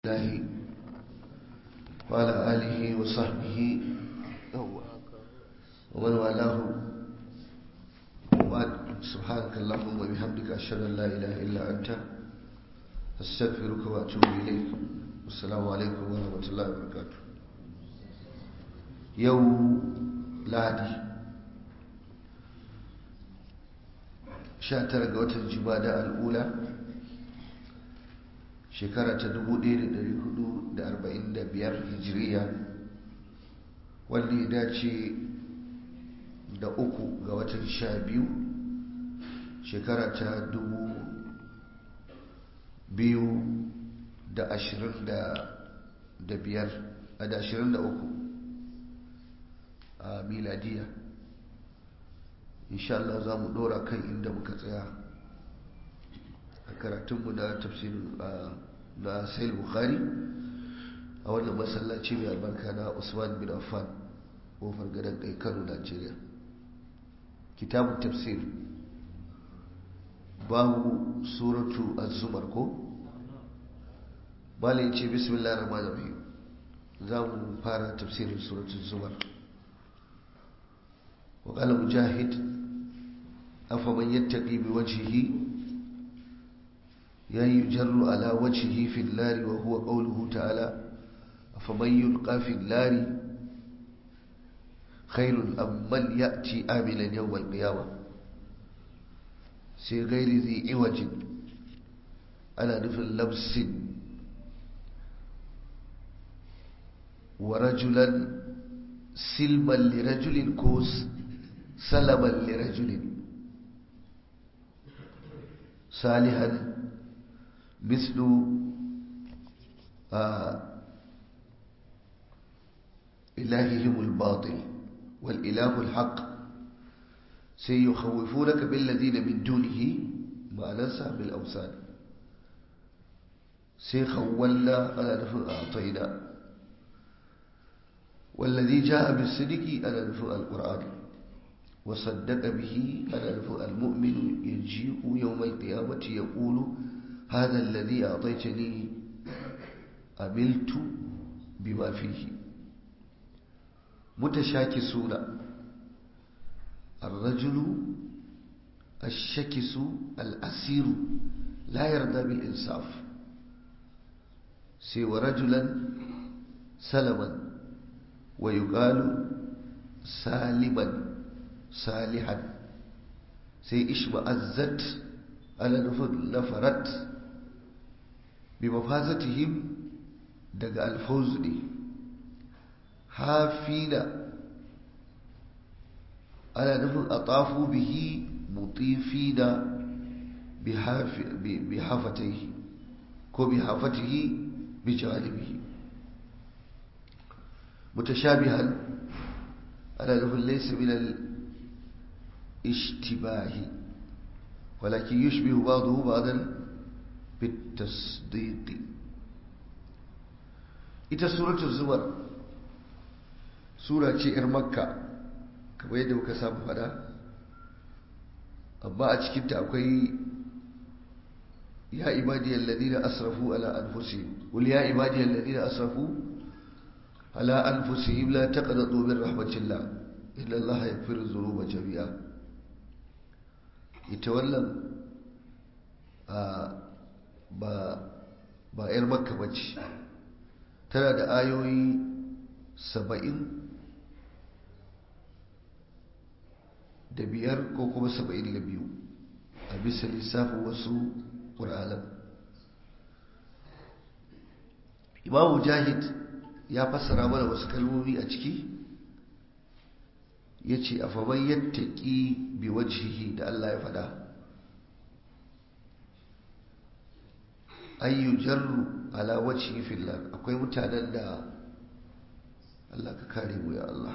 الله وعلى آله وصحبه ومن والاه وبعد سبحانك اللهم وبحمدك أشهد أن لا إله إلا أنت أستغفرك وأتوب إليك والسلام عليكم ورحمة الله وبركاته يوم لادي شاتر قوة الجبادة الأولى shekara ta 1445 hijiriya wanda ya dace da uku ga watan sha biyu shekara ta dubu biyu da ashirin da biyar a da ashirin da uku a miladiya insha Allah za mu dora kan inda muka tsaya a karatunmu na tafsirin na sayil bukhari a wannan masallaci mai albarka na usman bin affan kofar gadon kai kano nigeria kitabun tafsir babu suratu az-zumar ko bala yace bismillahir rahmanir rahim za mu fara tafsirin suratu zumar wa qala mujahid afa man yattaqi bi wajhihi يجر على وجهه في النار وهو قوله تعالى فمن يلقى في النار خير أم من يأتي آملا يوم القيامة سي غير ذي عوج على نفل لبس ورجلا سلما لرجل كوس سلما لرجل صالحا مثل آه إلههم الباطل والإله الحق سيخوفونك بالذين من دونه ما ننسى بالأوثان سيخولنا على نفع أعطينا والذي جاء بالصدق على نفع القرآن وصدق به على نفع المؤمن يجيء يوم القيامة يقول هذا الذي أعطيتني عملت بما فيه متشاكسون الرجل الشكس الأسير لا يرضى بالإنصاف سوى رجلا سلما ويقال سالما صالحا سي اشمأزت على نفرت بمفازتهم دق الفوز دي حافين على نفر أطافوا به مطيفين بحاف بحافتيه كو بحافته بجانبه متشابها على نفر ليس من الاشتباه ولكن يشبه بعضه بعضا بالتصديق ita suratul zumar sura ce yar makka kamar yadda muka samu fada amma a cikinta akwai ya ibadiyar ladina asrafu ala anfusihim qul ya ibadiyar ladina asrafu ala anfusihim la taqnatu min rahmatillah inna allaha yaghfiru dhunuba jami'a ita wannan ba 'yar makka bace tana da ayoyi saba'in da biyar ko kuma saba'in da biyu a bisa lissafin wasu ƙur'anan imamu jahid ya fassara mana wasu kalmomi a ciki ya ce a faman yattaki bi wajhihi da Allah ya fada ayyu jarru ala wajhi fillah akwai mutanen da Allah ka kare mu ya Allah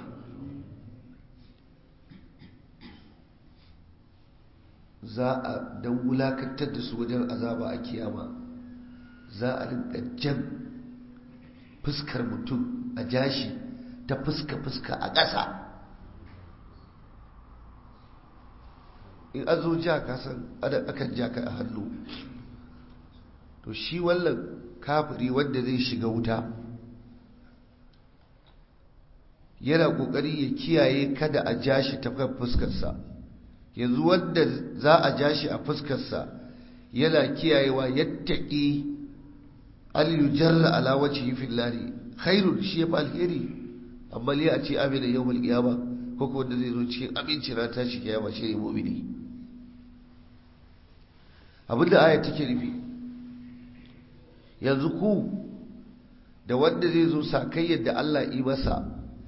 za a dan wulakantar da su wajen azaba a kiyama za a rinka jan fuskar mutum a jashi ta fuska-fuska a ƙasa in an zo ja kasan akan ja ka a hannu to shi wallan kafiri wanda zai shiga wuta yana kokari ya kiyaye kada a ja shi ta kan fuskarsa yanzu wanda za a ja shi a fuskarsa yana kiyayewa yattaki al yujarra ala wajhi fil lari khairun shi ya alheri amma li a ce amina yawmal qiyama ko ko wanda zai zo cikin aminci ran tashi kiyama shi ne mu'mini abinda aya take nufi yanzu ku da wanda zai zo sakai yadda Allah yi masa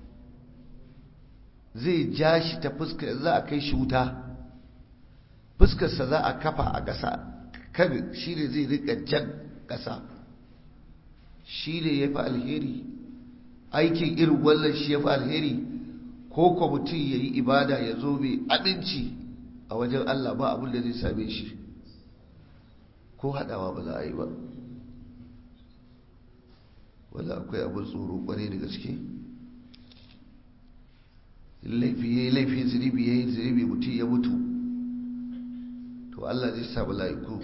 zai ja shi ta fuskar za a kai shi wuta fuskarsa za a kafa a ƙasa kan shi ne zai rika jan ƙasa shi ne ya fi alheri aikin irin wannan shi ya fi alheri ko kwa mutum ya yi ibada ya zo mai aminci a wajen Allah ba abin da zai same shi ko haɗawa ba za a yi ba wanda akwai abin tsoro kwarai da gaske laifi ya yi laifi zunubi ya yi zunubi mutum ya mutu to Allah zai sa mala'iku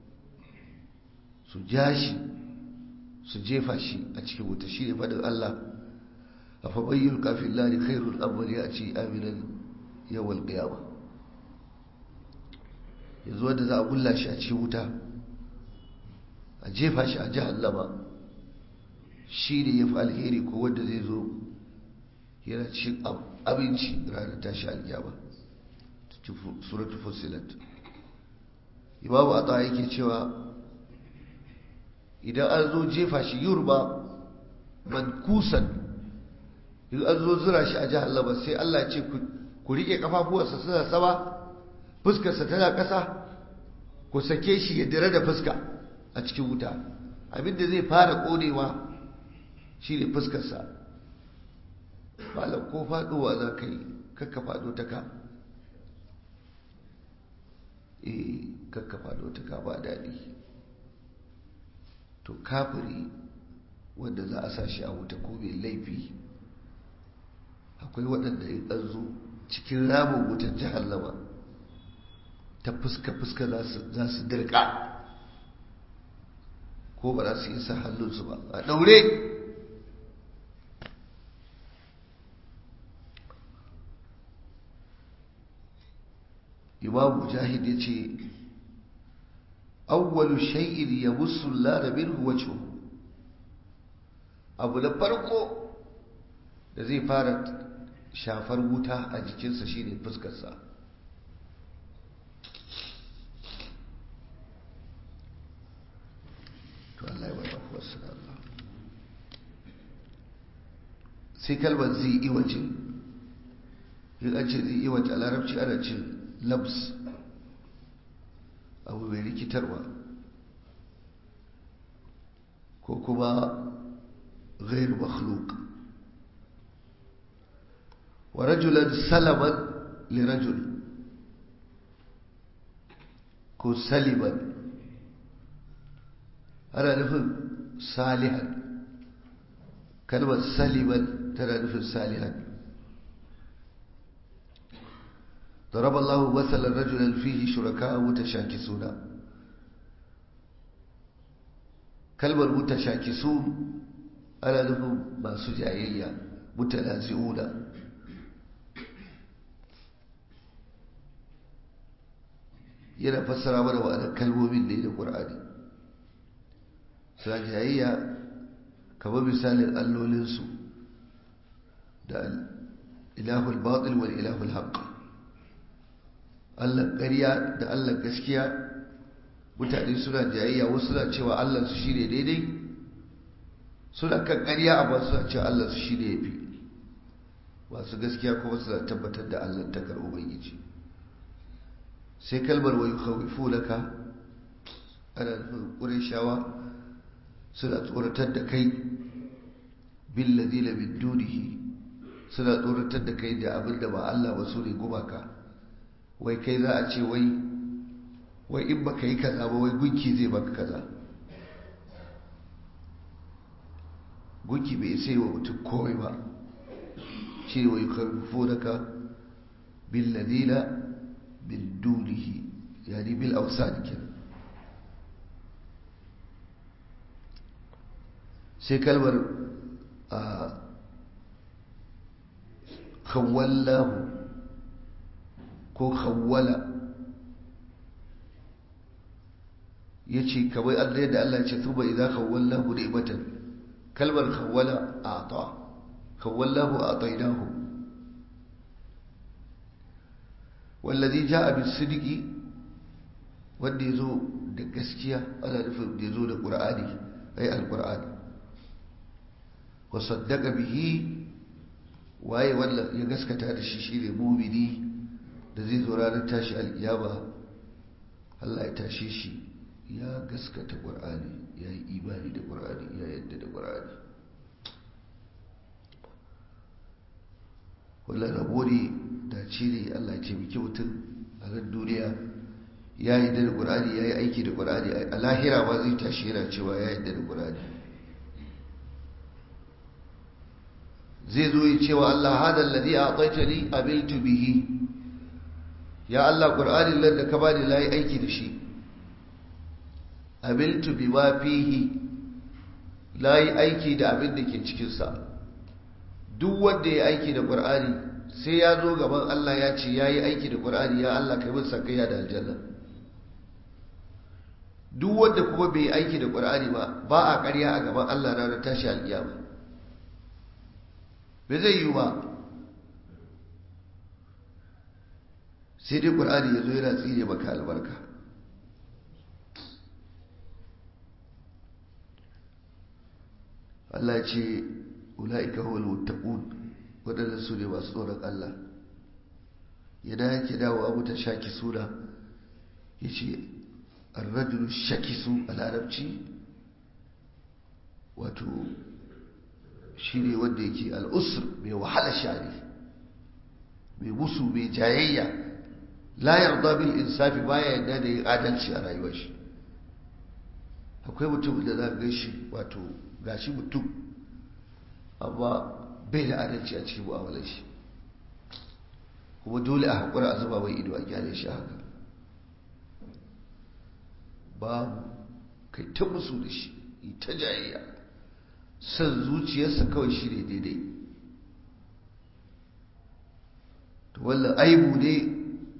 su ja shi su jefa shi a cikin wuta shi ne faɗin Allah a faɓayyar kafin lari khairun amali a ce aminan yawan ƙiyama yanzu wanda za a gulla shi a cikin wuta a jefa shi a jahannama shi ne ya fi alheri ko wanda zai zo yana cikin abinci ranar tashi alkiyama suratul fusilat imamu a yake cewa idan an zo jefa shi yurba mankusan in an zo zura shi a jahannama sai Allah ce ku rike kafafuwarsa suna sama fuskarsa tana ƙasa ku sake shi ya dare da fuska a cikin wuta abinda zai fara ƙonewa shi ne fuskarsa malam ko faɗowa za ka yi kakka faɗo ta ka eh kakka faɗo ta ka ba daɗi to kafiri wanda za a sa shi a wuta ko mai laifi akwai waɗanda in an zo cikin ramin wutar jahannama ta fuska-fuska za su dirka ko ba za su isa hannunsu ba a ɗaure imam mujahid ya ce awwalu shay'in yabussu lara minhu wajhuhu abu na farko da zai fara shafar wuta a jikinsa shine fuskarsa to Allah ya wata wasu Allah sai kalmar zai iwace yin an ce zai iwace a larabci ana ce labs abu mai rikitarwa ko kuma غير مخلوق ورجلا سلما لرجل كو سلما أنا نفهم صالحا كلمة سلما ترى نفهم صالحا ضرب الله مثلا رجلا فيه شركاء متشاكسون كلمة متشاكسون ana nufin masu jayayya mutanazi'una yana fassara mana ma'anar kalmomin ne da ƙur'ani suna jayayya kamar misalin allolinsu da ilahul batil wal ilahul haqq Allah ƙarya da Allah gaskiya mutane suna jayayya wasu na cewa Allah su shine daidai suna kan ƙarya amma suna cewa Allah su shi ne ya fi masu gaskiya kuma suna tabbatar da Allah ta karɓi ubangiji sai kalmar wa yukhawifu laka ana nufin ƙureshawa suna tsoratar da kai bil ladina min dunihi suna tsoratar da kai da abin da ba Allah ba su ne gumaka wai kai za a ce wai wai in baka yi kaza ba wai gunki zai baka kaza gunki bai sai wa mutum komai ba shi ne wa yi karfunaka billadina bin dunihi yani bil ausani kenan sai kalmar a khawallahu ko khawwala ya ce kamar allah yadda allah ce tuba idan khawallahu da ibatan kalmar khawwala a ta khawallahu a tainahu wallazi ja'a bisidiki wanda ya zo da gaskiya ana nufin da ya zo da ƙur'ani ai alƙur'ani wa saddaka bihi waye wanda ya gaskata da shi shine mumini da zai zo ranar tashi alƙiyama Allah ya tashe shi ya gaskata ƙur'ani ya yi imani da ƙur'ani ya yadda da ƙur'ani wallan rabo ne da ne Allah ya taimaki mutum a nan duniya ya yi da ƙur'ani ya yi aiki da ƙur'ani a lahira ma zai tashi yana cewa ya yi da ƙur'ani zai zo ya cewa Allah hada alladhi a'taytani abiltu bihi ya Allah ƙur'ani nan da ka bani la yi aiki da shi abiltu bima fihi la yi aiki da abin da ke cikinsa duk wanda ya aiki da ƙur'ani sai ya zo gaban Allah ya ce ya yi aiki da ƙur'ani ya Allah kai masa sakayya da aljanna duk wanda kuma bai yi aiki da ƙur'ani ba ba a ƙarya a gaban Allah ranar tashi alƙiyama bai zai yi ba sai dai ƙur'ani ya zo yana tsire maka albarka Allah ce ula'ika huwal muttaqun waɗanda su ne masu tsoron Allah yana yake dawo abu ta shaki suna ya ce arrajulu shakisu a larabci wato shi ne wanda yake al'usur mai wahala shari mai musu mai jayayya la yarda bil insafi baya yadda da yin adalci a rayuwar shi akwai mutum da za ga shi wato gashi mutum amma bai da adalci a cikin mu'amalar shi kuma dole a haƙura a zuba mai ido a gyale shi haka babu kai ta musu da shi yi ta jayayya son zuciyarsa kawai shi ne daidai to wallan aibu ne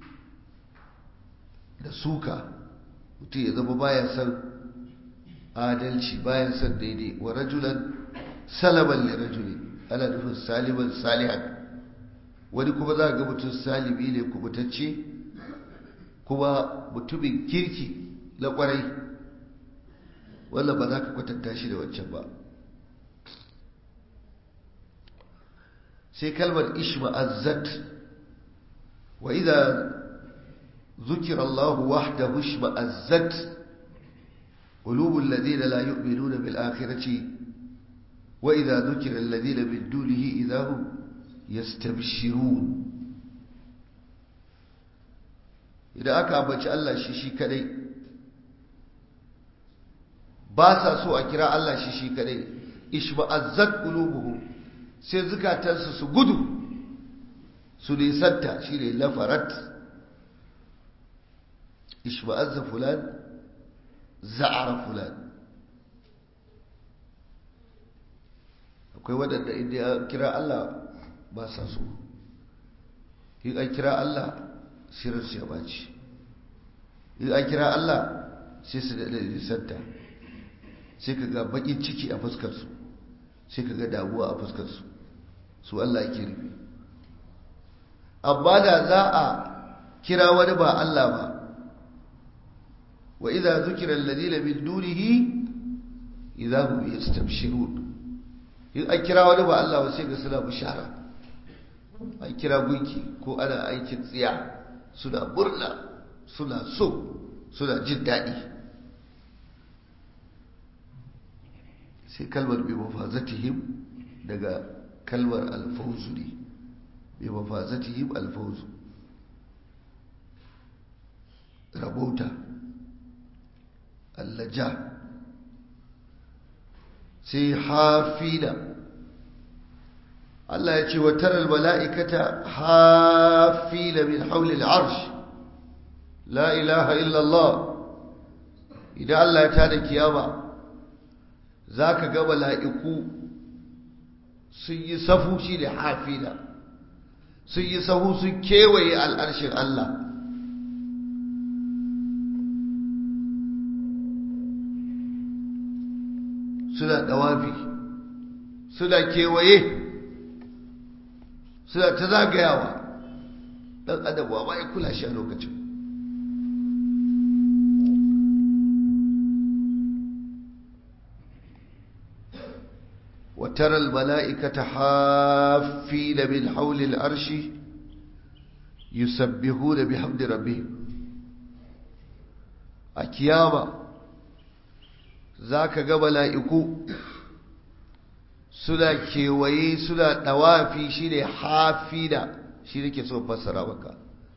da suka mutum ya zama baya son adalci baya son daidai wa rajulan salaman li rajuli ana nufin saliman salihan wani kuma za ga mutum salibi ne kubutacce kuma mutumin kirki na kwarai wannan ba za ka kwatanta shi da wancan ba sai kalmar ishma'azzat wa idza ذكر الله وحده اشمأزت قلوب الذين لا يؤمنون بالآخرة وإذا ذكر الذين من دونه إذا هم يستبشرون إذا أكا أبتش الله شيشي كدي باسا سوء كراء الله شيشي كدي اشمأزت قلوبهم سيزكا تنسس قدو سليستا شيري لفرت اشمأز فلان زعر فلان akwai waɗanda inda ya kira Allah ba sa so in an kira Allah sirarsu ya baci in an kira Allah sai su daɗa nisanta sai ka ga baƙin ciki a fuskarsu sai ka ga damuwa a fuskarsu su Allah ke rufe amma da za a kira wani ba Allah ba wa idza zukira alladhina min dunihi idza hum yastabshirun in an kira wani ba Allah ba sai ga suna bishara an kira gunki ko ana aikin tsiya suna murna suna so suna jin daɗi sai kalmar bi mafazatihim daga kalmar alfauzu ne bi mafazatihim alfauzu rabauta allaja sai hafina Allah ya ce wa taral mala'ikata hafina min haulil arsh la ilaha illallah idan Allah ya tada kiyama za ka ga mala'iku sun yi safu shi da hafina sun yi sahu sun kewaye al'arshin Allah suna ɗawafi suna kewaye suna ta zagayawa ɗan adam ba ya kula shi a lokacin وترى الملائكة حافين من حول العرش يسبحون بحمد ربهم أكياما ذاك قبل ملائكو suna kewaye suna ɗawafi shi ne hafina shi ne ke so fassara maka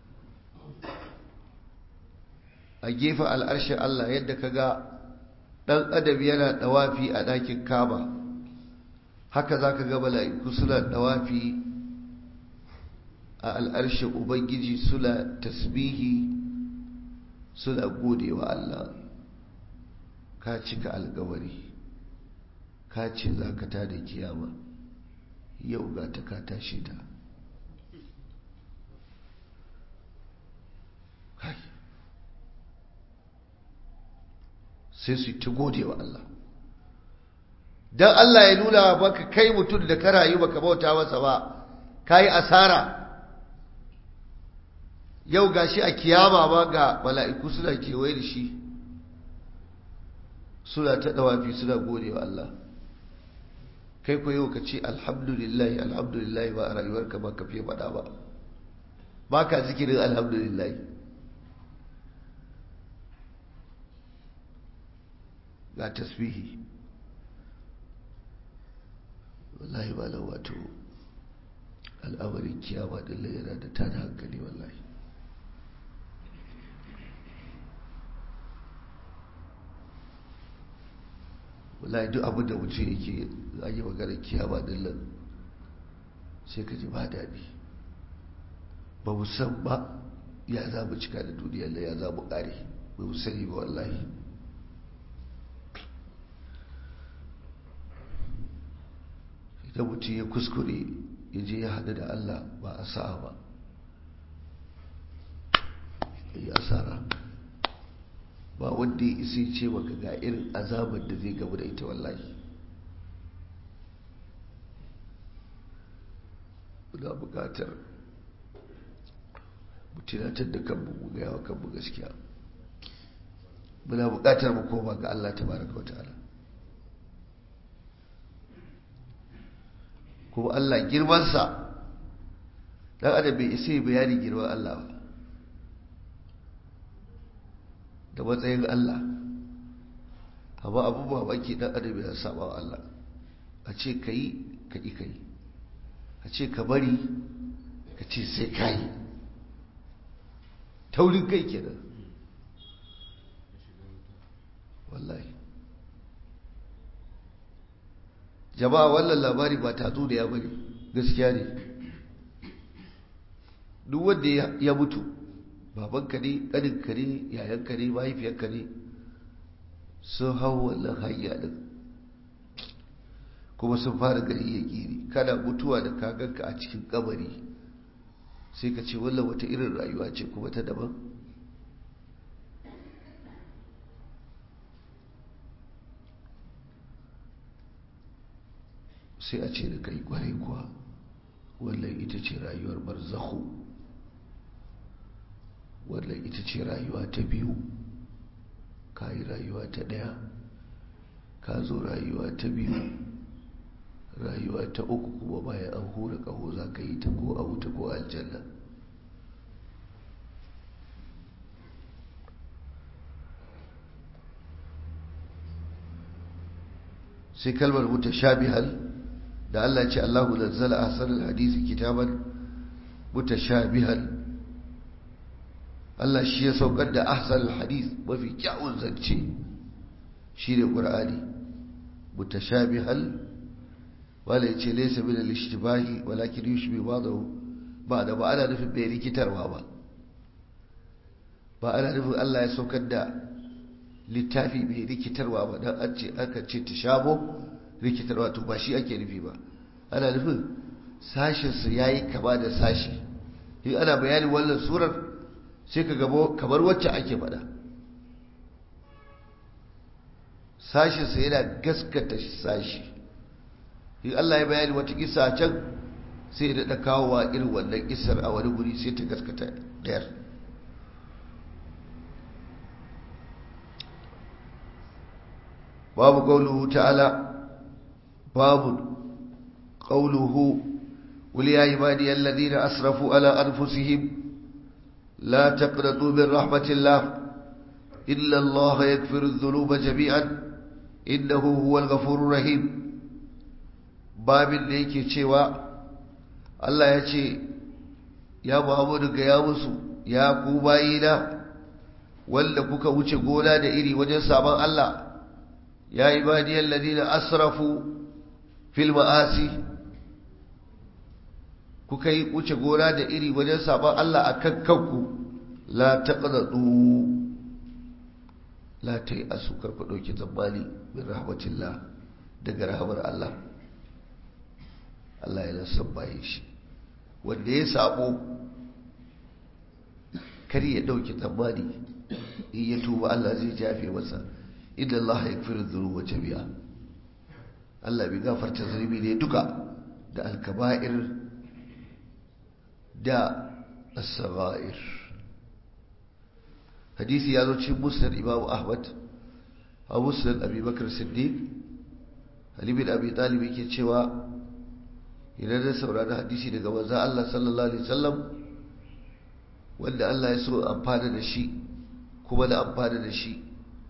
a gefen al'arshin Allah yadda ka ga ɗan adam yana ɗawafi a ɗakin kaba haka za ka ga mala'iku suna ɗawafi a al'arshin ubangiji suna tasbihi suna gode wa Allah ka cika alkawari ka ce za ka ta da kiyama yau ga ta ka tashi ta sai su ta gode wa Allah don Allah ya nuna baka kai mutum da ka rayu baka bauta masa ba ka yi asara yau gashi a kiyama ma ga mala'iku suna kewaye da shi suna ta dawafi suna gode wa Allah kai ko yau ka ce alhamdulillahi alhamdulillahi ba a rayuwarka ba ka fiye faɗa ba ba ka zikirin alhamdulillahi ga tasbihi wallahi ba nan wato al'amarin kiyama ɗin yana da tada hankali wallahi wallahi duk abin da mutum yake an yi maganar kiyama din nan sai ka ji ba daɗi ba mu san ba ya za mu cika da duniyar nan ya za mu ƙare ba mu sani ba wallahi idan mutum ya kuskure ya je ya haɗu da Allah ba a sa'a ba ya asara ba wanda ya isi ce maka ga irin azabar da zai gamu da ita wallahi muna bukatar mutunatar da kanmu mu gaya wa kanmu gaskiya muna bukatar mu koma ga Allah ta baraka wa ta'ala kuma Allah girmansa dan adam bai isa bayani girman Allah ba da matsayin Allah amma abubuwa baki dan adam ya saba wa Allah a ce ka yi ka ƙi ka yi a ce ka bari ka ce sai ka yi taurin kai kenan wallahi jama'a wannan labari ba tatsu da ya bari gaskiya ne duk wanda ya mutu babanka ne ƙaninka ne yayanka ne mahaifiyarka ne sun hau wannan hanya ɗin kuma sun fara gari ya gini kana mutuwa da kaganka a cikin kabari sai ka ce wallan wata irin rayuwa ce kuma ta daban sai a ce da kai kwarai kuwa wallan ita ce rayuwar barzakhu wannan ita ce rayuwa ta biyu ka yi rayuwa ta ɗaya ka zo rayuwa ta biyu rayuwa ta uku kuma bayan an hura ƙaho za ka yi ta ko a wuta ko aljanna sai kalmar mutashabihal da Allah ce Allahu nazzala ahsanal hadisi kitaban mutashabihal Allah shi ya saukar da ahsan hadis mafi kyawun zance shi ne ƙur'ani mutashabihal wala ya ce laisa min al-ishtibahi walakin yushbi ba'dahu ba da ba ana nufin bai rikitarwa ba ba ana nufin Allah ya saukar da littafi mai rikitarwa ba don an ce aka ce ta shabo rikitarwa to ba shi ake nufi ba ana nufin sashinsu ya yi kama da sashi in ana bayanin wannan surar sai ka gabo kamar wacce ake faɗa sashinsa yana gaskata sashi in Allah ya bayani wata kisa can sai ya daɗa kawowa irin wannan kisar a wani guri sai ta gaskata ɗayar babu ƙaunuhu ta'ala babu ƙaunuhu قل يا عبادي الذين أسرفوا على أنفسهم لا تقنطوا من رحمة الله إلا الله يكفر الذنوب جميعا إنه هو الغفور الرحيم باب ليك cewa Allah ya ce ya Muhammadu ga ya musu ya ku bayina wanda kuka wuce gona da iri wajen sabon Allah ya ibadiyal ladina asrafu fil ma'asi kuka yi wuce gona da iri wajen sabon Allah a kan kanku la taqnatu la tai asu karku dauki zambali min rahmatillah daga rahmar Allah Allah ya sabbaye shi wanda ya sabo kar ya dauki zambali in ya tuba Allah zai jafe masa inna Allah yaghfiru dhunuba jami'a Allah bai gafarta zunubi ne duka da alkaba'ir da as-sagha'ir hadisi ya zo cikin musnad Imam Ahmad a musnad Abi Bakr Siddiq Ali bin Abi Talib yake cewa idan da saurari hadisi daga manzon Allah sallallahu alaihi wasallam wanda Allah ya so amfana da shi kuma da amfana da shi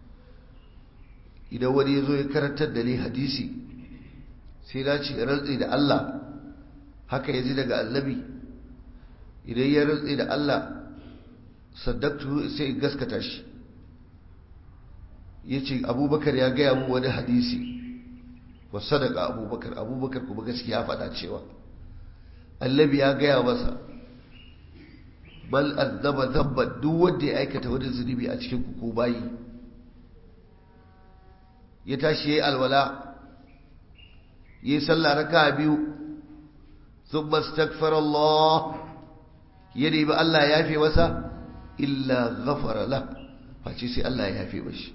idan wani ya zo ya karantar da ni hadisi sai na ce rantsi da Allah haka ya ji daga annabi idan ya rantsi da Allah saddaktu sai in gaskata shi ya ce abubakar ya gaya mu wani hadisi wa sadaka abubakar abubakar kuma gaskiya faɗa cewa annabi ya gaya masa bal azzaba zabba duk wanda ya aikata wani zunubi a cikin kuku bayi ya tashi ya yi alwala ya yi sallah raka biyu sun mastakfar Allah ya nemi Allah ya yafe masa illa ghafara la face sai Allah ya yafe mashi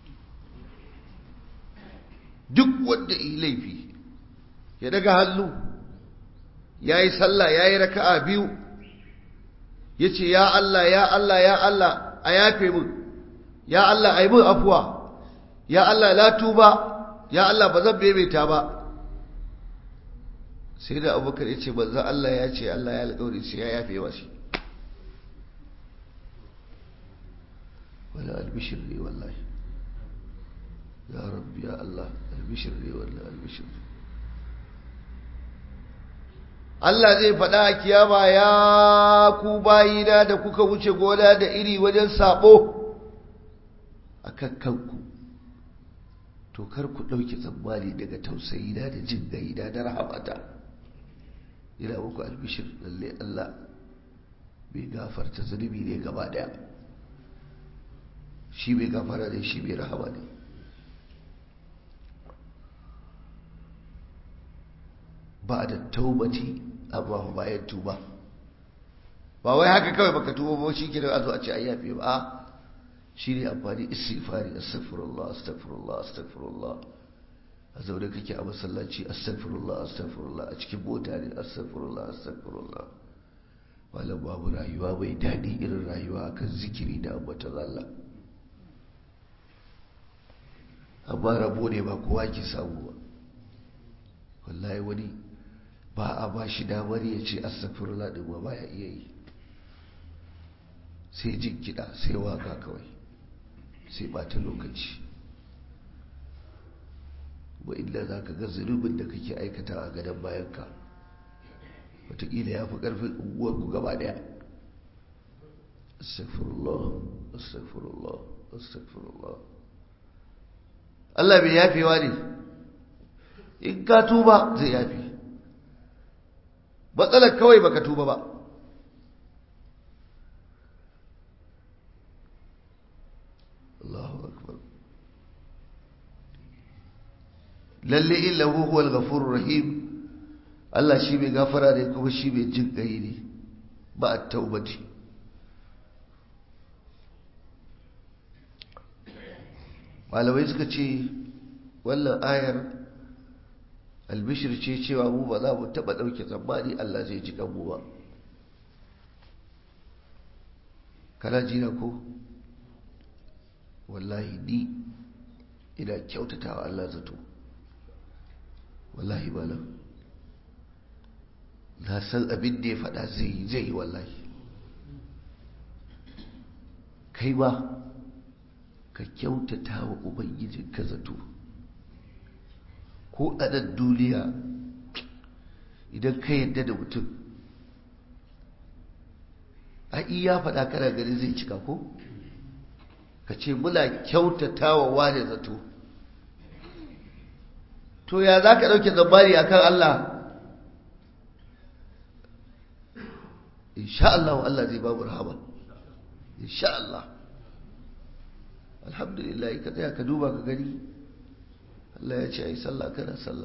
duk wanda yi laifi ya daga hannu ya yi sallah ya yi raka'a biyu ya ce ya Allah ya Allah ya Allah a yafe mun ya Allah a yi mun afuwa ya Allah la tuba ya Allah ba zan bebeta ba sai da abubakar ya ce banza Allah ya ce Allah ya alƙawari sai ya yafe wa shi wala albishir ne wallahi ya rabbi ya Allah albishir ne wallahi albishir Allah zai faɗa a kiyama ya ku bayina da kuka wuce gona da iri wajen sabo a kan kanku to kar ku ɗauki tsammani daga tausayina da jin gaida da rahamata ina muku albishir lalle Allah bai gafarta zunubi ne gaba daya shi bai gafara ne shi bai rahama ne ba da taubati amma bayan tuba ba wai haka kawai baka tuba ba shi kira a zo a ce ayyafe ba shi ne amfani istighfari astaghfirullah astaghfirullah astaghfirullah a zaune kake a masallaci astaghfirullah astaghfirullah a cikin mota ne astaghfirullah astaghfirullah malam babu rayuwa mai daɗi irin rayuwa akan zikiri da ambatan Allah amma rabo ne ba kowa ke samu ba wallahi wani ba a ba shi damar ya ce astaghfirullah din ba baya iya yi sai jin kiɗa sai waka kawai sai ɓata lokaci ba inda za ka ga zunubin da kake aikata a gadon bayanka wataƙila ya fi ƙarfin unguwarku gaba ɗaya astagfirullah astagfirullah astagfirullah Allah bai yafewa ne in ka tuba zai yafe matsalar kawai baka tuba ba Allahu akbar lalle illahu huwal ghafurur rahim Allah shi mai gafara ne kuma shi mai jin kai ne ba a taubati malamai suka ce wannan ayar albishir ce cewa mu ba za mu taɓa ɗauke tsammani Allah zai ji kanmu ba kana jina ko wallahi ni ina kyautatawa Allah zato wallahi malam na san abin da ya faɗa zai yi zai yi wallahi kai ba ka kyautata wa ubangijinka zato ko a nan duniya idan ka yadda da mutum a iya faɗa kana gani zai cika ko ka ce muna kyautata wa wane zato to ya za ka ɗauke zambari a kan Allah insha Allah Allah zai babu rahama insha Allah alhamdulillah ka tsaya ka duba ka gani Allah ya ce a yi sallah kana sallah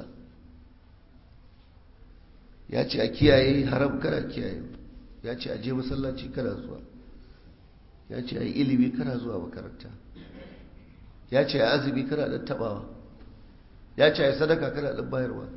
ya ce a kiyaye haram kana kiyaye ya ce a je masallaci kana zuwa ya ce a yi ilimi kana zuwa makaranta ya ce a azumi kana ɗan taɓawa ya ce a yi sadaka kana ɗan bayarwa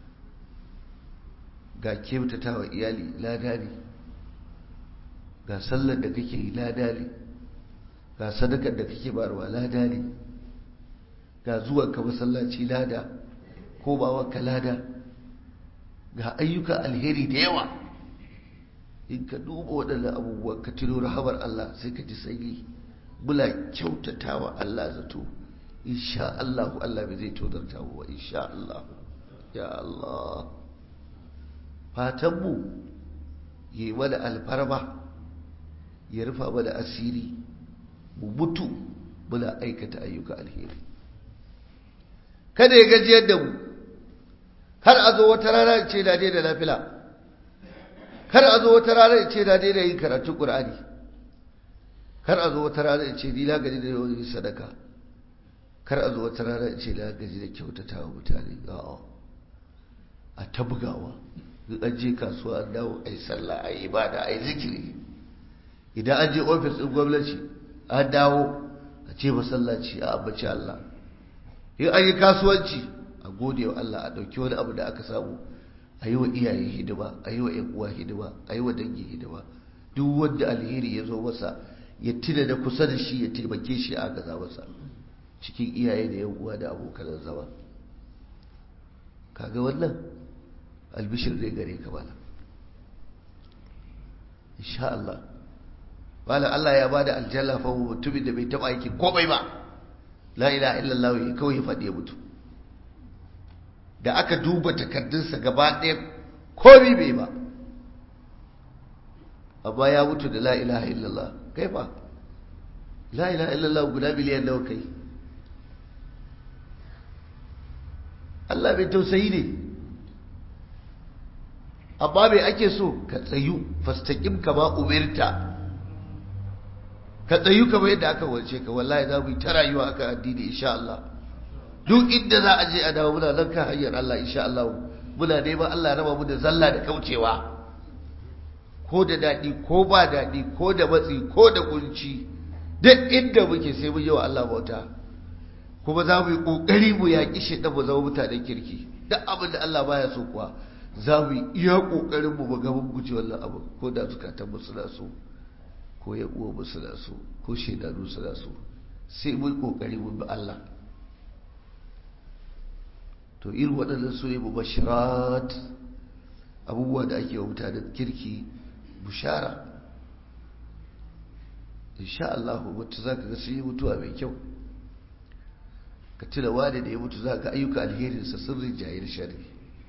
ga kyautata wa iyali lada ne ga sallar da kake yi lada ne ga sadakar da kake bayarwa lada ne ga zuwanka masallaci lada ko bawanka lada ga ayyuka alheri da yawa in ka duba waɗannan abubuwan ka tilo rahamar Allah sai ka ji sanyi mula kyautata wa Allah zato insha Allah Allah bai zai tozarta mu ba insha Allah ya Allah fatanmu yi mana alfarma ya rufa mana asiri mu mutu muna aikata ayyuka alheri kada ya gajiyar da mu har a zo wata rana ce da da nafila kar a zo wata rana ce da da yin karatun qur'ani kar a zo wata rana ce ni na gaji da yawan sadaka kar a zo wata rana ce na gaji da kyautata wa mutane a'a a ta bugawa in an je kasuwa an dawo a yi sallah a yi ibada a yi zikiri idan an je ofis ɗin gwamnati an dawo a ce masallaci a ambaci Allah in an yi kasuwanci a gode wa Allah a ɗauki wani abu da aka samu a yi wa iyaye hidima a yi wa ‘yan uwa hidima a yi wa dangi hidima duk wanda alheri ya zo masa ya tuna da kusa da shi ya taimake shi a gaza masa cikin iyaye da ‘yan uwa da abokan zama kaga wannan albishir zai gare ka malam insha Allah malam Allah ya bada aljanna fa mutumin da bai taba aiki komai ba la ilaha illallah ya kawai ya faɗi ya mutu da aka duba takardunsa gaba ɗaya komai bai ba amma ya mutu da la ilaha illallah kai fa la ilaha illallah guda miliyan nawa kai Allah bai tausayi ne amma mai ake so ka tsayu fastaƙim kama umirta ka tsayu kama yadda aka wace ka wallahi za mu yi ta rayuwa aka addini insha Allah duk inda za a je a dawo muna nan kan hanyar Allah insha Allah muna neman Allah raba mu da zalla da kaucewa ko da daɗi ko ba daɗi ko da matsi ko da kunci duk inda muke sai mun yi wa Allah bauta kuma za mu yi ƙoƙari mu yaƙi shi mu zama mutanen kirki duk abin da Allah baya so kuwa za mu yi iya ƙoƙarin mu ga mun guji wannan abu ko da zukatan mu suna so ko ya uwa mu suna so ko shaidanu suna so sai mun ƙoƙari mun bi Allah to irin waɗannan su ne mubashirat abubuwa da ake wa mutanen kirki bushara insha Allah mutu za ka ga sun yi mutuwa mai kyau ka tuna wani da ya mutu za ka ayyuka alherinsa sun rinjaye da shari'a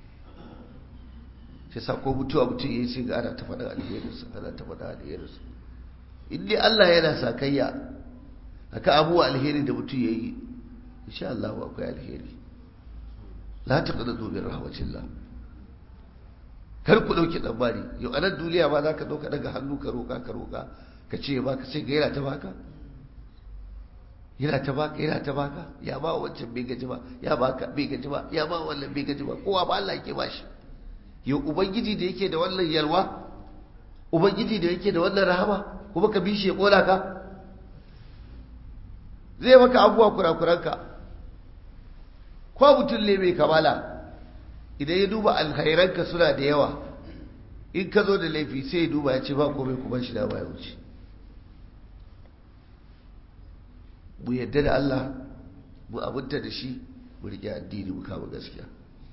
shi sa ko mutuwa mutum ya yi sai ga ana ta faɗin alherinsa ana ta faɗin alherinsa in dai Allah yana sakayya aka abuwa alheri da mutum ya yi insha Allah akwai alheri la ta kada zubin rahmatillah kar ku dauki tsammani yau a nan duniya ma za ka dauka daga hannu ka roƙa ka roƙa ka ce ba ka sai gaira ta baka yana ta baka yana ta baka ya ba wancan bai gaji ba ya baka bai gaji ba ya ba wannan bai gaji ba kowa ba Allah yake bashi yau ubangiji da yake da wannan yalwa ubangiji da yake da wannan rahama kuma ka bi shi ya kola ka zai maka abubuwa kurakuranka ko mutum ne mai kamala idan ya duba alkhairanka suna da yawa in ka zo da laifi sai ya duba ya ce ba komai kuma shi da baya wuce mu yadda da Allah mu abinta da shi mu riƙe addini mu kama gaskiya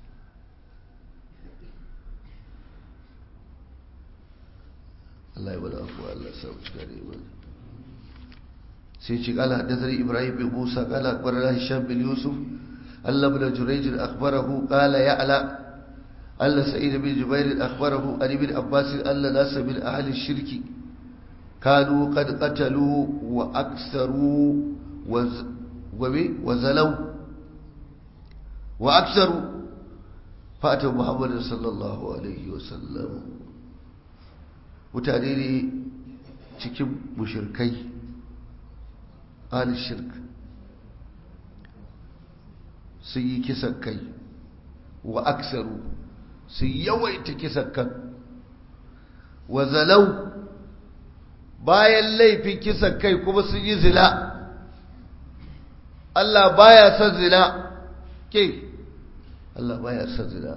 Allah ya bada afuwa Allah sa mu cika da imani sai ce kala haddathani Ibrahim bin Musa kala akbarana Hisham bin Yusuf Allah ibn Jurayj akhbarahu qala ya'la Allah Sa'id bin Jubair akhbarahu an ibn Abbas alla nas min ahli shirki kanu qad qatalu wa aktharu وزلوا وأكثروا فأتوا محمد صلى الله عليه وسلم متعديني cikin mushirkai ahli shirk sun yi kisan kai wa aksaru sun yawaita kisan kan wa zalau bayan laifin kisan kai kuma sun yi zina Allah baya son zina ke Allah baya son zina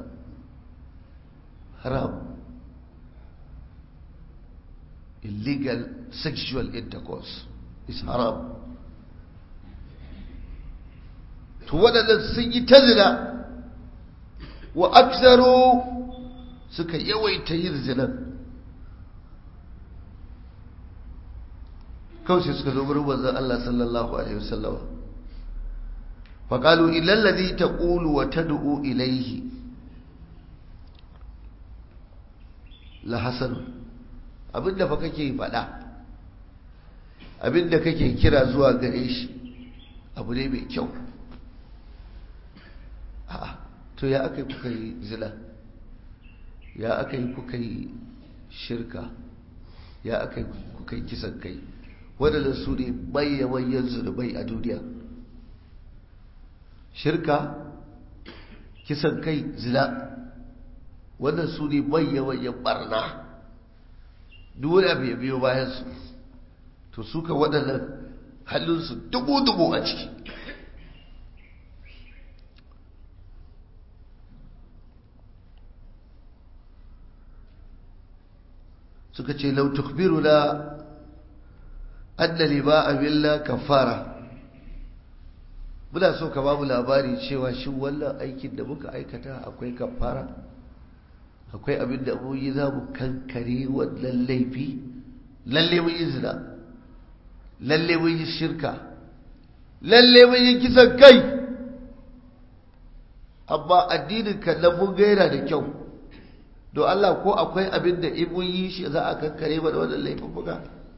haram illegal sexual intercourse is haram to waɗannan sun yi ta zina wa aksaro suka yawaita yin zinan kawai sai suka zo wurin manzon Allah sallallahu alaihi wasallama فقالوا إلا الذي تقول وتدعو إليه لحسن abinda fa kake faɗa abinda kake kira zuwa gare shi abu ne mai kyau a'a to ya aka yi kuka yi zina ya aka yi kuka yi shirka ya aka yi kuka yi kisan kai waɗanda su ne bayyamayyan zunubai a duniya shirka kisan kai zina wannan su ne bayyamayyan barna duk wani abu ya biyo bayansu to suka waɗannan halinsu dubu-dubu a ciki suka ce lau tukbiru na anna liba abilla kafara muna so ka babu labari cewa shi wannan aikin da muka aikata akwai kafara akwai abin da mu yi za mu kankare wannan laifi lalle mun yi zina lalle mun yi shirka lalle mun yi kisan kai amma addinin kan nan mun gaira da kyau don Allah ko akwai abin da in mun yi shi za a kankare mana wannan laifin buga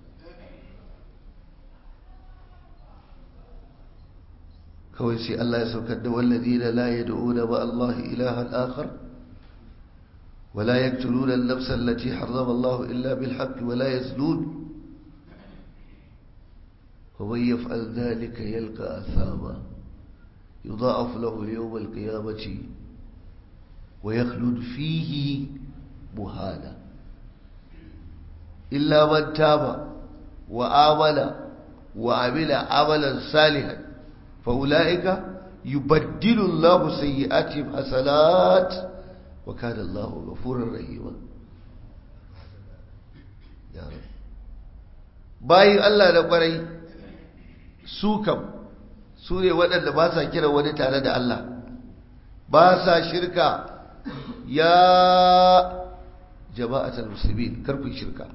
kawai sai Allah ya saukar da walladina la yad'una ma Allah ilahan akhar ولا يقتلون النفس التي حرم الله إلا بالحق ولا يزنون ومن يفعل ذلك يلقى أثاما يضاعف له يوم القيامة ويخلد فيه مهانا إلا من تاب وآمن وعمل عملا صالحا فأولئك يبدل الله سيئاتهم حسنات وكان الله غفورا رحيما يا رب bayin Allah da kwarai su kam su ne waɗanda ba sa kira wani tare da Allah ba sa shirka ya jama'atul muslimin karfin shirka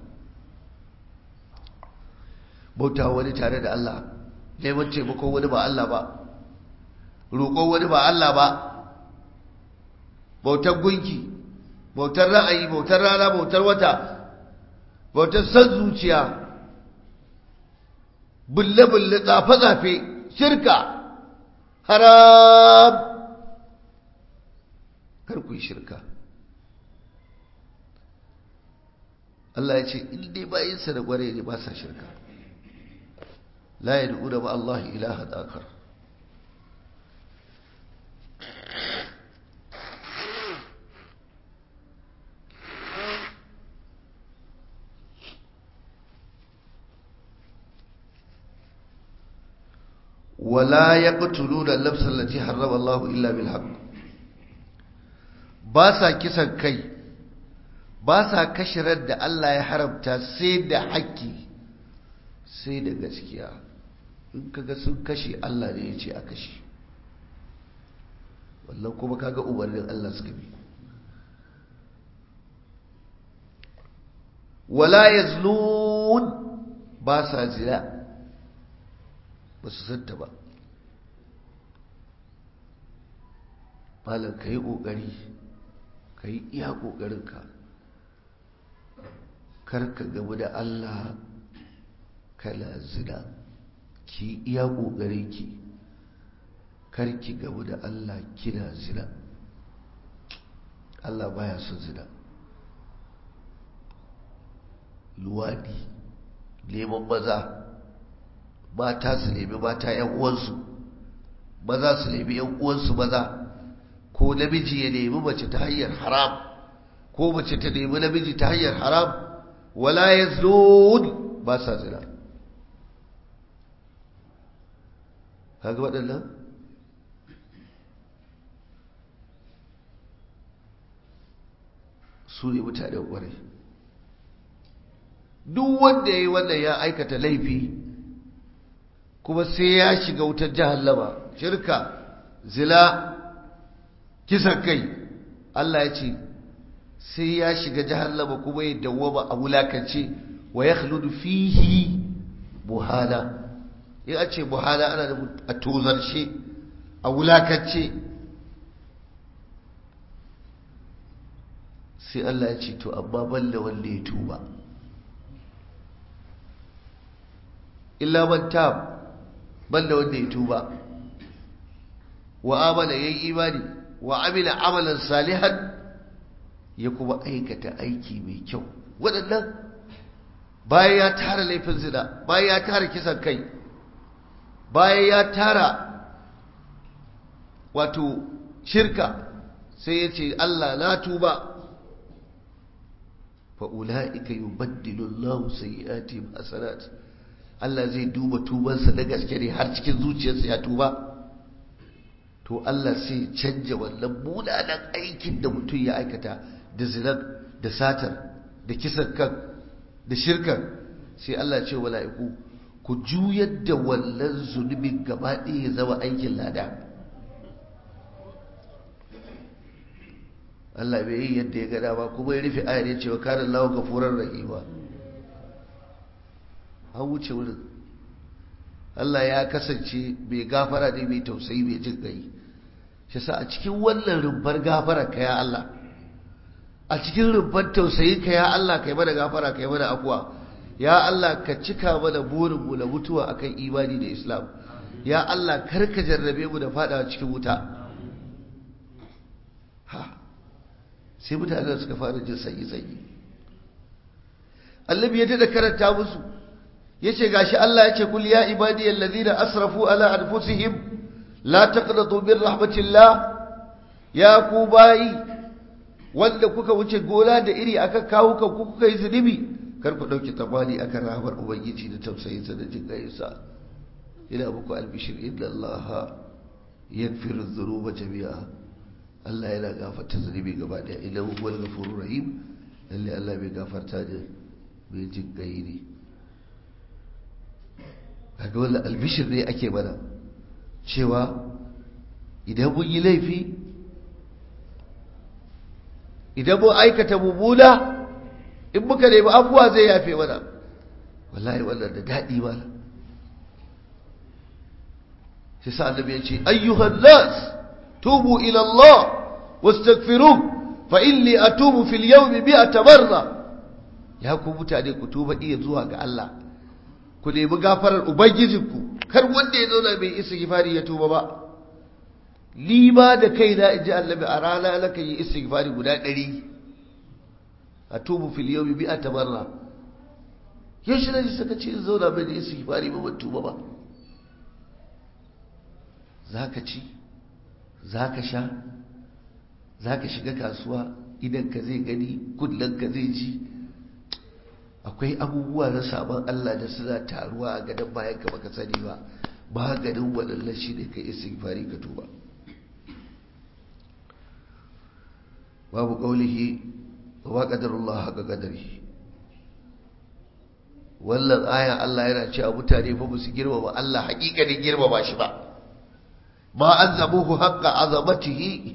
bauta wani tare da Allah neman taimako wani ba Allah ba roƙon wani ba Allah ba bautar gunki bautar ra'ayi bautar rana bautar wata bautar san zuciya bulle-bulle tsafe-tsafe shirka haram karku yi shirka Allah ya ce in dai bayinsa da gware ne ba sa shirka la yad'una ma Allah ilahan akhar ولا يقتلون النفس التي حرم الله إلا بالحق باسا كسان كي باسا كشرد da Allah ya haramta sai da haƙƙi sai da gaskiya in kaga sun kashe Allah ne ya ce a kashe wallan kuma kaga umarnin Allah suka bi wala yazlun ba sa zina ba su santa ba malam ka yi ƙoƙari ka yi iya ƙoƙarinka karka gamu da Allah kala zina ki iya ƙoƙarinki karki gamu da Allah kina zina Allah baya son zina luwadi neman maza mata su nemi mata ‘yan uwansu maza su nemi ‘yan uwansu maza ko namiji ya nemi mace ta hanyar haram ko mace ta nemi namiji ta hanyar haram wala ya ba sa zina kaga waɗannan su ne mutanen ƙwarai duk wanda ya yi wannan ya aikata laifi kuma sai ya shiga wutar jahannama shirka zila kisan kai Allah ya ce sai ya shiga jahannama kuma ya dawwama a wulakance wa ya khludu fihi buhana in a ce buhana ana da a tozarce a wulakance sai Allah ya ce to amma balla wanda ya tuba illa man tab banda wanda ya tuba wa amana yayi imani wa amila amalan salihan ya kuma aikata aiki mai kyau waɗannan bayan ya tara laifin zina bayan ya tara kisan kai bayan ya tara wato shirka sai ya ce Allah na tuba fa'ula'ika yi baddilun lahu sayi'ati hasanat Allah zai duba tubansa da gaske ne har cikin zuciyarsa ya tuba to Allah sai canja wannan munanan aikin da mutum ya aikata da zinar da satar da kisan kan da shirkan sai Allah ce wala'iku ku juyar da wannan zunubin gaba ɗaya ya zama aikin lada Allah bai yi yadda ya gada ba kuma ya rufe ayar ya ce wa kanin lawa gafurar rahima an wuce wurin Allah ya kasance mai gafara ne mai tausayi mai jin gai shi sa a cikin wannan rumbar gafara ka ya Allah a cikin rumbar tausayi ka ya Allah kai mana gafara kai mana afuwa ya Allah ka cika mana burin mu na mutuwa akan imani da Islam ya Allah kar ka jarrabe mu da fadawa cikin wuta ha sai mutane suka fara jin sanyi sanyi annabi ya tada karanta musu yace gashi Allah yace kul ya ibadiyal ladina asrafu ala anfusihim la taqnatu min rahmatillah ya ku bayi wanda kuka wuce gona da iri akan kawo kan ku kuka yi zunubi kar ku dauki tabani akan rahmar ubangiji da tausayin sa da jin gayinsa ina muku albishir inna Allah yaghfiru dhunuba jami'a Allah yana gafarta zunubi gaba daya idan huwal ghafurur rahim lalle Allah bai gafarta da bai jin gayi ne kaga wannan albishir ne ake mana cewa idan mun yi laifi idan mun aikata mummuna in muka nemi abuwa zai yafe mana wallahi wannan da daɗi mana shi sa annabi ya ce ayyuhan nas tubu ila Allah wastaghfiru fa inni atubu fil yawmi mi'ata marra ya ku mutane ku tuba iya zuwa ga Allah ku nemi gafarar ubangijinku kar wanda ya zauna mai istighfari ya tuba ba ni ma da kaina in ji annabi a rana na kan yi istighfari guda ɗari a tubu fil yawmi bi atamarra yaushe na ji suka ce zauna mai da isi fari ba ban tuba ba za ka ci za ka sha za ka shiga kasuwa idan ka zai gani kullum ka zai ji akwai abubuwa na sabon Allah da suna taruwa a gadon bayan ka baka sani ba ba ganin waɗannan shi ne ka isi fari ka tuba babu ƙaulihi wa ƙadarullah haka ƙadari wannan aya Allah yana cewa mutane fa su girmama Allah haƙiƙanin girmama shi ba ma azamuhu haqqa azamatihi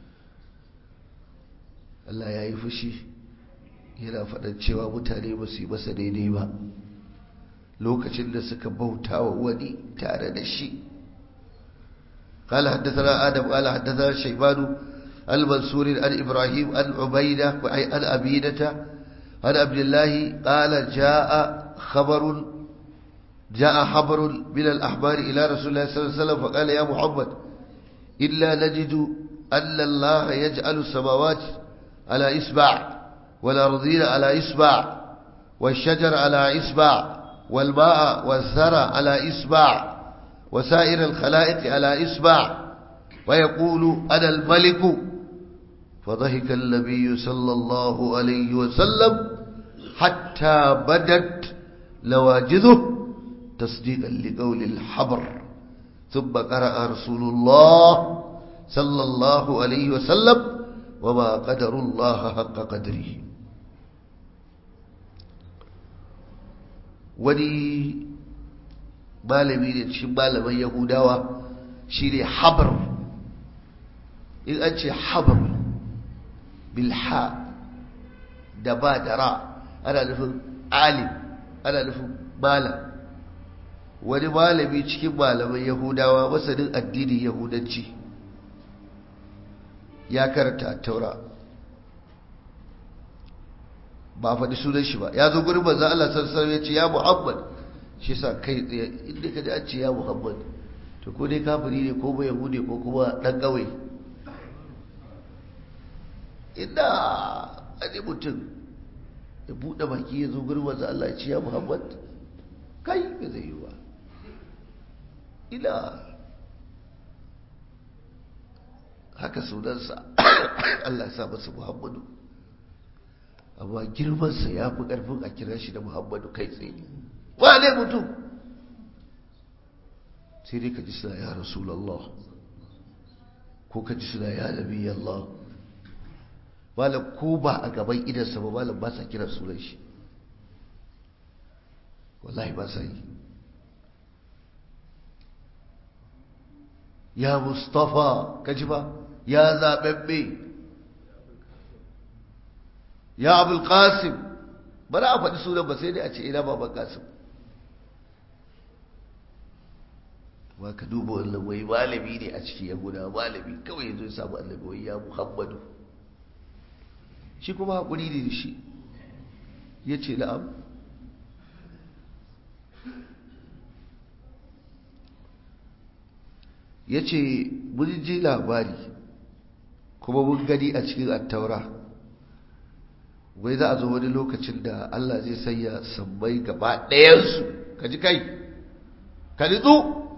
Allah ya yi fushi yana faɗan cewa mutane ba su yi masa daidai ba lokacin da suka bauta wa wani tare da shi قال حدثنا آدم قال حدثنا شيبان المنصور عن إبراهيم عن عبيدة عن أبيدة عن عبد الله قال جاء خبر جاء خبر من الأحبار إلى رسول الله صلى الله عليه وسلم فقال يا محمد إلا نجد أن الله يجعل السماوات على إسبع والأرضين على إسبع والشجر على إسبع والماء والثرى على إسبع وسائر الخلائق على إسبع ويقول أنا الملك فضحك النبي صلى الله عليه وسلم حتى بدت لواجذه تصديقا لقول الحبر ثم قرأ رسول الله صلى الله عليه وسلم وما قدر الله حق قدره wani malami ne cikin malaman yahudawa shi ne habar in an ce habar bilha da ba da ra ana nufin alim ana nufin malam wani malami cikin malaman yahudawa masanin addinin yahudanci ya karanta taura ba faɗi sunan shi ba ya zo gurin manzan Allah sassan ya ce ya Muhammad shi sa kai tsaye inda ka ji an ce ya Muhammad to ko dai kafiri ne ko ba yahudi ko kuma ɗan ƙawai inda a ne mutum ya buɗe baki ya zo gurin manzan Allah ya ce ya Muhammad kai ba zai yi ba ina haka sunansa Allah ya sa masa Muhammadu amma girmansa ya fi ƙarfin a kira shi da Muhammadu kai tsaye wane mutum sai dai ka ji suna ya Rasulallah ko ka ji suna ya Nabi Allah malam ko ba a gaban idansa ba malam ba sa kira sunan shi wallahi ba sa yi ya Mustafa ka ji ba ya zaɓaɓɓe ya abul qasim ba za a faɗi sunan ba sai dai a ce ina baban qasim ba ka duba wannan wai malami ne a ciki ya guda malami kawai ya zo ya samu annabi wai ya muhammadu shi kuma haƙuri ne da shi ya ce na'am ya ce mun ji labari kuma mun gani a cikin attaura wai za a zo wani lokacin da Allah zai sanya sammai gaba ɗayansu ka ji kai ka nitsu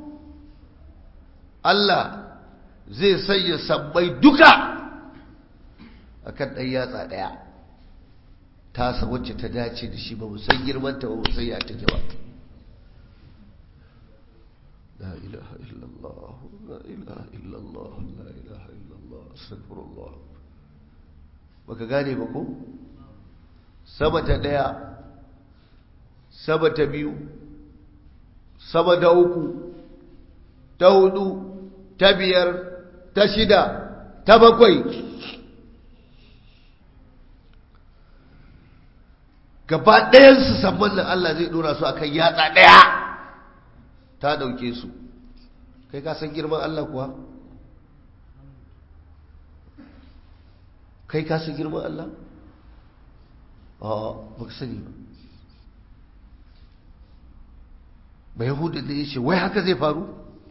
Allah zai sanya sammai duka a kan ɗan yatsa ɗaya tasa wacce ta dace da shi ba mu san girmanta ba mu san ya take ba لا إله إلا الله لا إله إلا الله لا إله إلا الله أستغفر الله baka gane ba ko sama ta daya sama ta biyu sama ta uku ta hudu ta biyar ta shida ta bakwai gaba ɗayansu saman nan Allah zai ɗora su akan yatsa ɗaya ta ɗauke su kai ka san girman Allah kuwa kai ka san girman Allah a ba ka sani ba ba yahudu da ya ce wai haka zai faru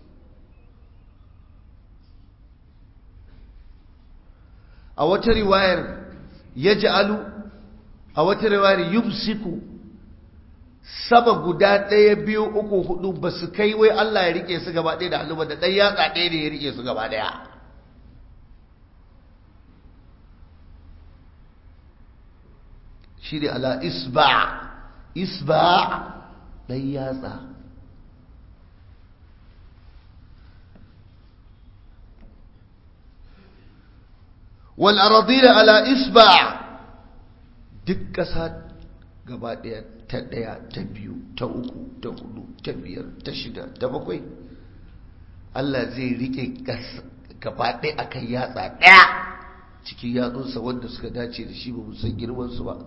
a wata riwayar ya ji alu a wata riwayar yumsiku sama guda ɗaya biyu uku hudu ba su kai wai Allah ya rike su gaba ɗaya da hannu ba da ɗan yatsa ɗaya ne ya rike su gaba ɗaya shi ne ala isba isba ɗan yatsa wal aradina ala isba duk ƙasa gaba ɗaya ta ɗaya ta biyu ta uku ta hudu ta biyar ta shida ta bakwai Allah zai rike gaba ɗaya akan yatsa ɗaya cikin yatsunsa wanda suka dace da shi ba mu san girmansu ba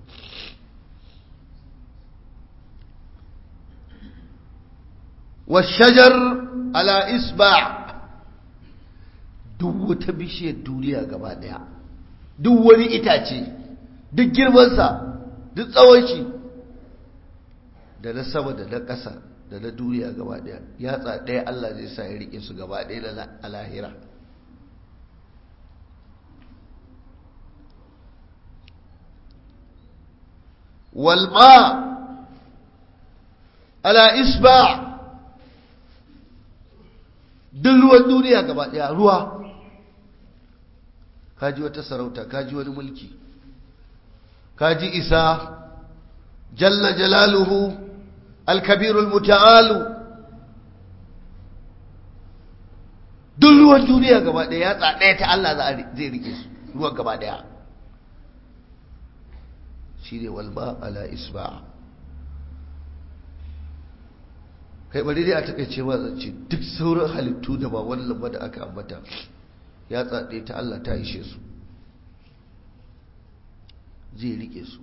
والشجر على إصبع duk wata bishiyar duniya gaba daya duk wani itace duk girmansa duk tsawon shi da na sama da na ƙasa da na duniya gaba daya yatsa ɗaya Allah zai sa ya rike su gaba ɗaya na alahira walma ala isba duk ruwan duniya gaba daya ruwa kaji wata sarauta kaji wani mulki kaji isa jalla jalaluhu alkabirul muta'alu duk ruwan duniya gaba daya ya tsadaya ta Allah zai rike su ruwan gaba daya shi ne walma ala isba kai bari dai a takaice ma zance duk sauran halittu da ba wannan ba da aka ambata ya tsaɗe ta Allah ta ishe su zai rike su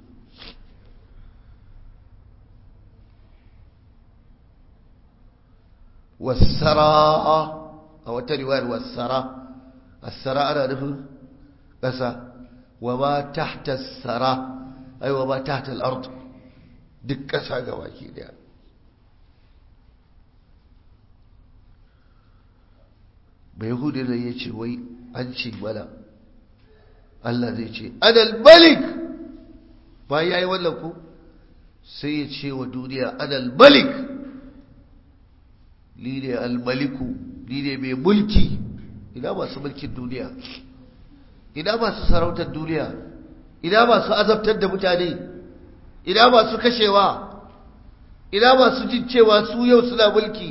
wasara a wata riwayar wasara asara ana nufin ƙasa wa ma tahta sara ai wa ma tahta al-ard duk ƙasa ga baki daya bai hudu da ya ce wai an ce mana Allah zai ce adal malik ba ya yi wannan ku sai ya ce wa duniya adal malik ni ne almaliku ni ne mai mulki ina masu mulkin duniya ina masu sarautar duniya ina masu azabtar da mutane ina masu kashewa ina masu jin cewa su yau suna mulki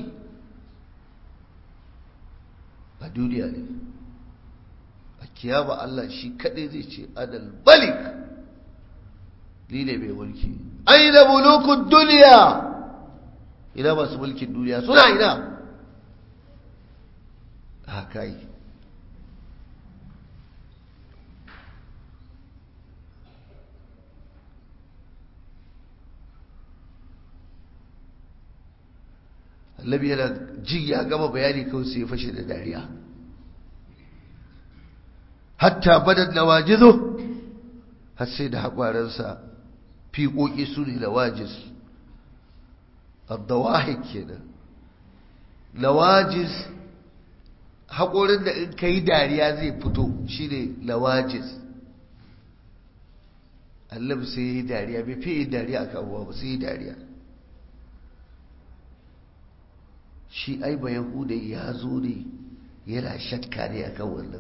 a duniya ne a kiyama Allah shi kaɗai zai ce adal balik ni ne mai mulki aina mulukun duniya ina masu mulkin duniya suna ina haka yi annabi yana jin ya gama bayani kawai sai ya fashe da dariya hatta badad nawajizu har sai da haƙwaransa fiƙoƙi su ne nawajis addawahik kenan nawajis haƙorin da in ka yi dariya zai fito shi ne nawajis annabi sai ya yi dariya bai fi yi dariya a kawo ba sai yi dariya shi ai ba yahudai ya zo ne yana shakka ne a kan wannan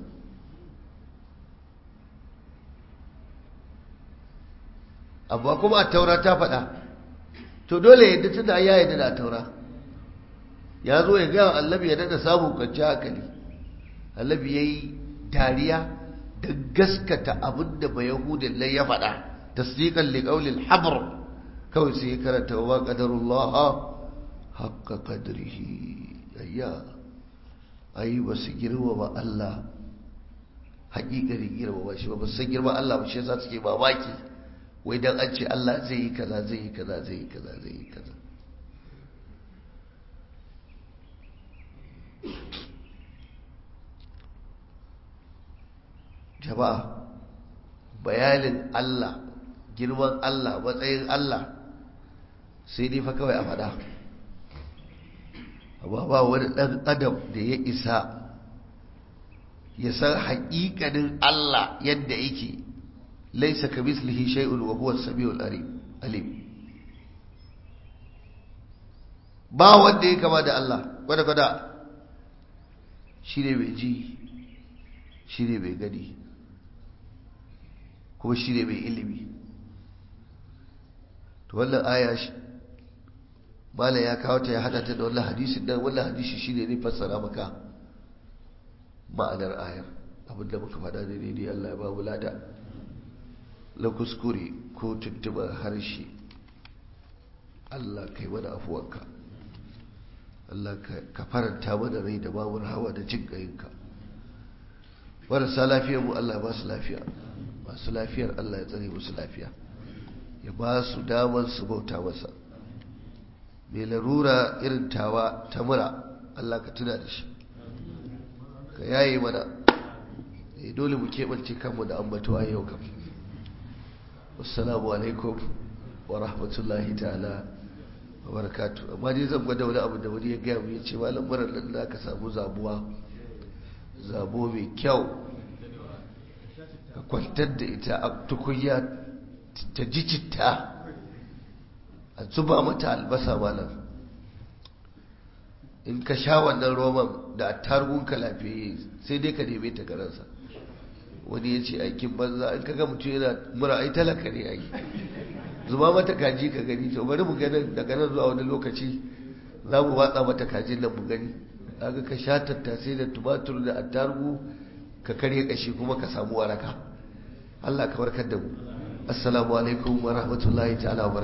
amma kuma a taura ta faɗa to dole yadda tuna ya yadda da taura ya zo ya gaya allabi ya daɗa samun kwanci hankali allabi ya yi dariya da gaskata abin da ba yahudin lai ya faɗa tasdiqan liqaulil habr kawai sai ya karanta wa qadarullah haqqa qadrihi ayya ai ba su girma ba Allah haƙiƙarin girma ba shi ba ba san girma Allah ba shi yasa suke mamaki wai dan an ce Allah zai yi kaza zai yi kaza zai yi kaza zai yi kaza jama'a bayanin Allah girman Allah matsayin Allah sai dai fa kawai a faɗa amma ba wani ɗan adam da ya isa ya san haƙiƙanin Allah yadda yake laisa ka mislihi shay'un wa huwa as-sami'ul alim ba wanda ya kama da Allah kwada-kwada shi ne mai ji shi ne mai gani kuma shi ne mai ilimi to wannan aya mala ya kawo ta ya hada ta da wannan hadisin dan wannan hadisi shi ne ne fassara maka ma'anar ayar abinda muka faɗa da daidai Allah ya ba mu lada la kuskure ko tuntuɓar harshe Allah kai mana afuwanka Allah ka faranta mana rai da mamur hawa da jin ƙayinka marasa lafiyar mu Allah ba su lafiya masu lafiyar Allah ya tsare musu lafiya ya ba su damar su bauta masa mai larura irin tawa ta mura Allah ka tuna da shi ka yaye mana dole mu keɓance kanmu da ambatuwa yau kam wassalamu alaikum wa rahmatullahi ta'ala wa barakatu amma dai zan gwada wani abu da wani ya gaya mu ya ce malam murar nan da ka samu zabuwa zabo mai kyau ka kwantar da ita a tukunya ta ji citta a zuba mata albasa malam in ka sha wannan roman da targunka lafiyayye sai dai ka neme ta garansa wani ya ce aikin banza in kaga mutum yana mura ai talaka ne ai zuba mata kaji ka gani to bari mu ganin daga nan zuwa wani lokaci za mu watsa mata kajin nan mu gani kaga ka sha tattasai da tumatur da attarugu ka karya kashi kuma ka samu waraka Allah ka warkar da mu assalamu alaikum wa rahmatullahi ta'ala wa